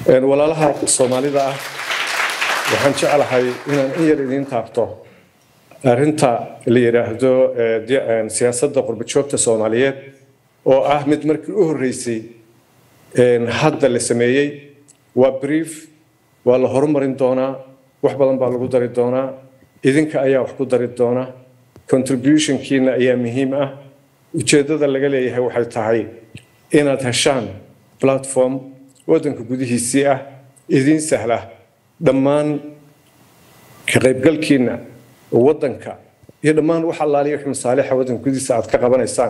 walaalaha soomaalida ah waxaan jeclahay inaan in yar idiin taabto arrinta la yidhaahdo siyaasadda qurbajoogta soomaaliyeed oo ah mid markii u horreysay hadda la sameeyey waa brief waa la horumarin doonaa wax badan baa lagu dari doonaa idinka ayaa wax ku dari doona contributionkiina ayaa muhiim ah ujeeddada laga leeyahay waxay tahay inaad heshaan platform waddanka gudihiisii ah idiin sahla dhammaan ka qaybgalkiina waddanka iyo dhammaan wax allaaliya wax masaalixa waddanka gudihiisa aad ka qabanaysaan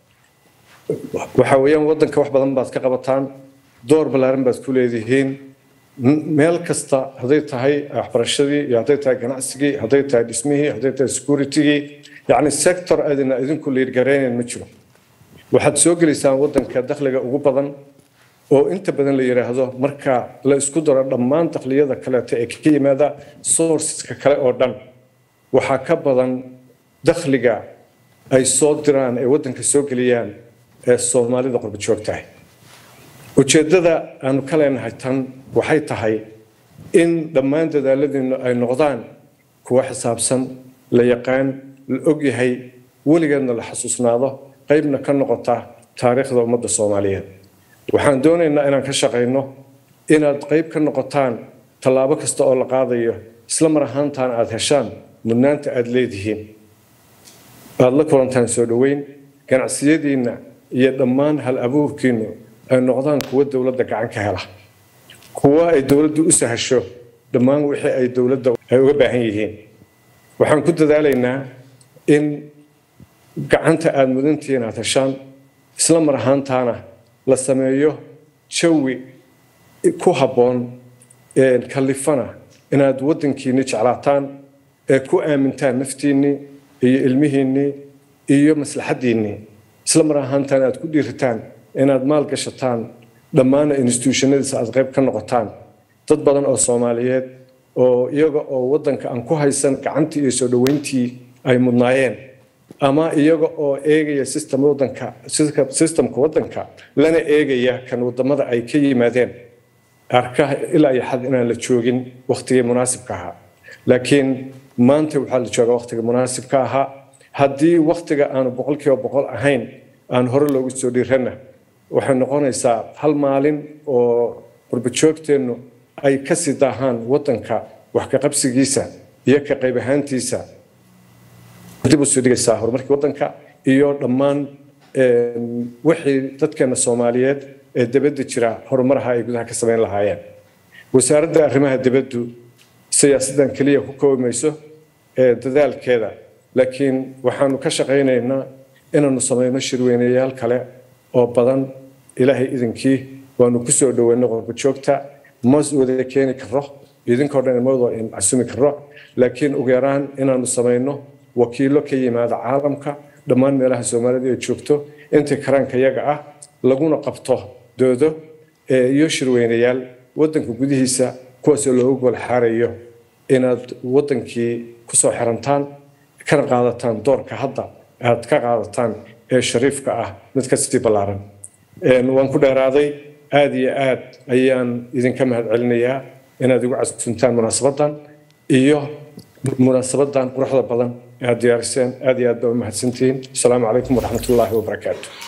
waxa weeyaan waddanka wax badan baad ka qabataan door ballaaran baad ku leedihiin meel kasta hadday tahay waxbarashadii iyo hadday tahay ganacsigii hadday tahay dhismihii hadday tahay securitygii yacni sector aadina idinku liirgaraynayn ma jiro waxaad soo gelaysaan waddanka dakhliga ugu badan oo inta badan la yidhaahdo marka la isku daro dhammaan dakhliyada kaleeto ee ka yimaada sourceska kale oo dhan waxaa ka badan dakhliga ay soo diraan ee waddanka soo geliyaan ee soomaalida qurba joogtahay ujeeddada aanu ka leenahay tan waxay tahay in dhammaan dadaaladiinu ay noqdaan kuwa xisaabsan la yaqaan la ogyahay weligeedna la xasuusnaado qaybna ka noqota taariikhda ummadda soomaaliyeed waxaan doonaynaa inaan ka shaqayno inaad qayb ka noqotaan tallaabo kasta oo la qaadayo isla mar ahaantaan aad heshaan mudnaanta aad leedihiin aad la kulantaan soo dhoweyn ganacsiyadiinna iyo dhammaan hal abuurkiinnu ay noqdaan kuwa dowladda gacan ka hela kuwa ay dowladdu u sahasho dhammaan wixii ay dowladda ay uga baahan yihiin waxaan ku dadaalaynaa in gacanta aada mudantihiin aad heshaan isla mar ahaantaana la sameeyo jawi ku habboon kallifana inaad waddankiinni jeclaataan ee ku aamintaan naftiinnii iyo ilmihiinnii iyo maslaxaddiinnii isla mar ahaantaana aad ku dhiiritaan inaad maal gashataan dhammaana instituushonadiisa aad qayb ka noqotaan dad badan oo soomaaliyeed oo iyaga oo waddanka aan ku haysan gacantii iyo soo dhoweyntii ay mudnaayeen ama iyaga oo eegaya system waddanka systemka waddanka lana eegaya kan waddamada ay ka yimaadeen arkaha ilaa iyo xad inaan la joogin wakhtigii munaasibka ahaa laakiin maanta waxaa la joogaa wakhtiga munaasibka ahaa haddii wakhtiga aanu boqolkiiba boqol ahayn aan hore loogu soo dhiiranna waxay noqonaysaa hal maalin oo qurbajoogteennu ay ka sii daahaan waddanka wax ka qabsigiisa iyo ka qayb ahaantiisa dib u soo dhigaysaa horumarkii waddanka iyo dhammaan wixii dadkeena soomaaliyeed ee dibadda jira horumaraha ay gudaha ka samayn lahaayeen wasaaradda arrimaha dibaddu siyaasaddan keliya ku koobi mayso ee dadaalkeeda laakiin waxaanu ka shaqaynaynaa inaanu samayno shirweynayaal kale oo badan ilaahay idinkii waanu ku soo dhoweyno qurbajoogta ma wada keeni karo idinkoo dhan imadoo in casumi karo laakiin ugu yaraan inaanu samayno wakiilo ka yimaada caalamka dhammaan meelaha soomaalida ay joogto intii karaanka yaga ah laguna qabto doodo iyo shirweynayaal waddanka gudihiisa kuwaasoo loogu gol xaarayo inaad waddankii kusoo xirantaan kana qaadataan doorka hadda aad ka qaadataan ee shariifka ah mid ka sii ballaaran waan ku dheeraaday aad iyo aad ayaan idinka mahadcelinayaa inaad igu casuntaan munaasabaddan iyo munaasabaddan quruxda badan ee aad diyaariseen aad iyo aad baa u mahadsantihiin asalaamu calaykum waraxmat ullaahi wabarakaatu